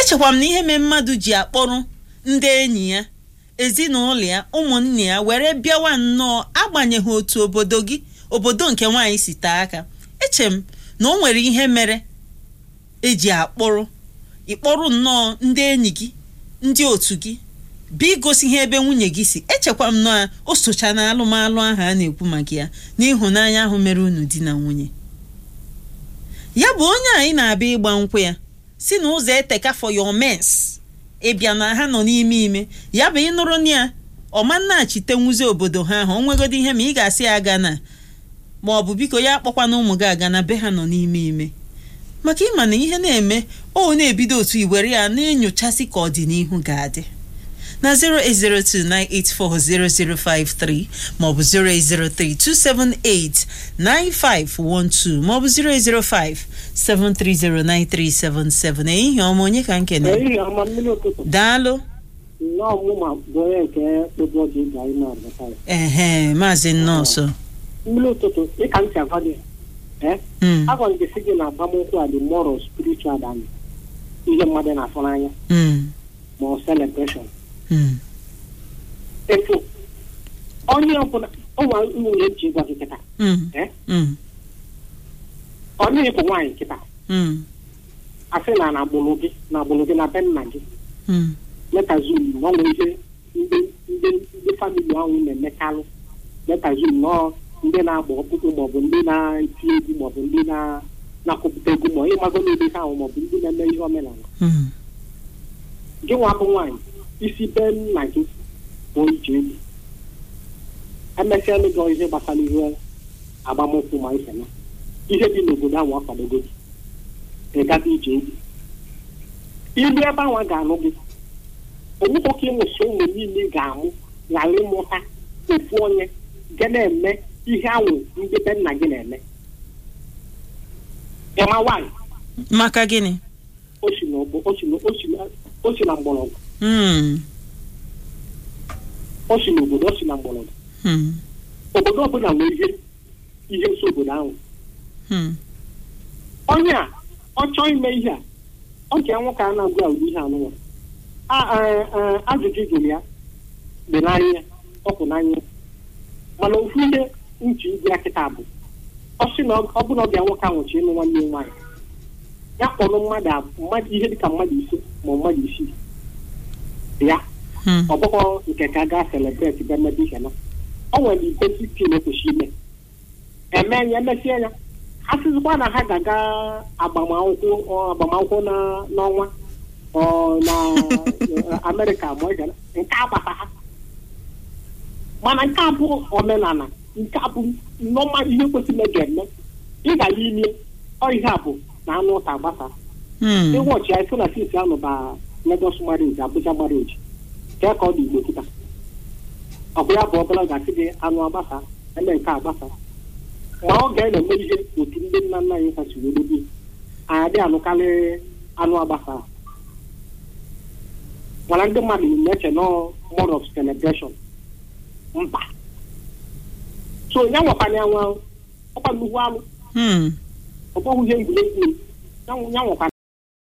echekwa m na ihe mee mmadụ ji akpọrọ ndị enyi ya ezinụlọ ya ụmụnne ya were bịawa nnọọ agbanyeghị otu obodo gị obodo nke nwaanyị si taa aka eche m na o nwere ihe mere eji akpọrọ ịkpọrọ nnọọ ndị enyi gị ndị otu gị bịa igosi ihe ebe nwunye gị si echekwa m na o socha na alụmalụ ahụ a na-ekwu maka ya n'ịhụnanya ahụ mere unu di na nwunye ya bụ onye anyị na-abịa ịgba nkwụ ya si na ụzọ eteka for your mens ịbịa na ha nọ n'ime ime ya bụ ịnụrụ na ya ọma nnachite nwuzi obodo ha ahụ o nwegodi ihe ma ị ga-asị ya aga na ma ọ bụ biko ya akpọkwana ụmụ gị aga na be ha nọ n'ime ime maka ịma na ihe na-eme o na-ebido otu iwere ya na-enyochasị ka ọdịnihu ga-adị na 08028400053 maọbụ 08032789512 maọbụ 08057309377 ehihie ọma onye ka nkene ehihie ọma mmiri ụtụtụ daalụ nnọọ ọmụma bụ onye nke kpebe ọjị ga anyị na-abata ya ehe maazị nnọọsọ mmiri ụtụtụ dịka m si agwa gị ee Mm, agwa m gị sị gị na agbamnkwụ a dị moral spiritual than ihe mmadụ na-afụ n'anya mm, ma ọ celebration mm, efu onye ọbụla ụmụ nwunye ji gwa gị kịta mm, ee mm, onye bụ nwaanyị kịta mm, asị na na agbụrụ gị na agbụrụ gị na be nna gị mm, metazum na ọ nwere ihe ndị ndị ndị famili ahụ na-emekalụ metazum nọọ ndị na-agba ọkpụkpụ maọbụ ndị na-eti egwu maọbụ ndị na- na-akụpụta egwu ma ịmago n'ebe ha ahụ maọbụ ndị na-eme ihe omenala mm, gị nwa bụ nwaanyị isi be nna gị bụ ije egwu emesịalụ gị ihe gbasara ihe agbamụkwụ ma ihe na ihe dị n'obodo ahụ akwadogo gị ị gaga ije egwu ilu ebe ahụ a ga-anụ gị onwekwa ka ịmụsị ụmụ niile ga-amụ ghara ịmụta ofu onye ga na-eme ihe ahụ ndị be nna gị na-eme ịma nwaanyị maka gịnị o si n'ogbo o si na- o si na- o si na mgbọrọgwụ Mm, o si n'obodo o si na mgbọrọgwụ mm, obodo ọbụla nwere ihe ihe nso obodo ahụ mm, onye a ọ chọọ ime ihe a ọ nke nwoke a na-agụ agwụ ihe anụnwa A- a- a- ajụjụ jụrụ ya dị n'anya ya ọ kwụ n'anya ya. mana ofu ihe nchi igwe ya kịta bụ ọ sị na ọ bụ na ọ bịa nwoke ahụ chi ịnụ nwanne ya nwaanyị ya kpọrọ mmadụ ab- mmadụ ihe dịka mmadụ ise ma ọ mmadụ isii ya mm, ọ bụghọ nke ka a gaa celebrate be mmebe ihe na ọ nwere basic thing ekwesị ime eme ya emesie ya ha sịzikwa na ha ga-aga agbamakwụkwọ ọ, agbamakwụkwọ na n'ọnwa ọ na eh, amerịka ma ọ ga nke agbata ha mana nke a bụ omenala nke a bụ nọma ihe kwesịrị ga-eme ị gara ime ọ ihe a bụ na anụ ụta agbasa mm. ịwọchi ya sị na sisi ahụ ba Lagos marriage Abuja marriage ka ka ọ dị Igbo kịta ọ bụ ya bụ ọbụla ga-asị gị anụ agbasa eme nke agbasa ma ọ ga-eme ihe otu ndị nna nna anyị kasị were bi adị anụkarị anụ agbasa mana ndị mmadụ na-eche nọ more of celebration mba so ya nwekwana ya nwa ọkwa nnukwu alụ Mm. ọ bụghị ihe egwuregwu ya nwekwana